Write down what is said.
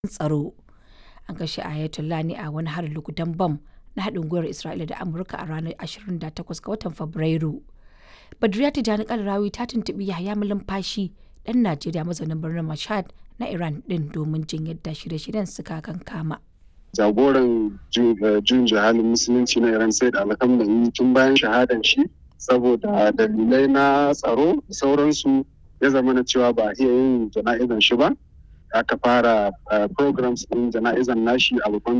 tsaro. An kashe Ayatollah ne a wani harin lugudan bam na haɗin gwiwar Isra'ila da Amurka a ranar 28 ga watan Fabrairu. Badriya Tijjani Kalarawi ta tuntuɓi Yahaya Malumfashi ɗan Najeriya mazaunin birnin Mashhad na Iran ɗin domin jin yadda shirye-shiryen suka kankama. jagoran juyin jihalin musulunci na iran sai da alhamdulillah tun bayan shahadan shi saboda dalilai na tsaro da sauransu ya zama na cewa ba a iya yin jana'izan shi ba aka fara programs din jana'izan nashi a babban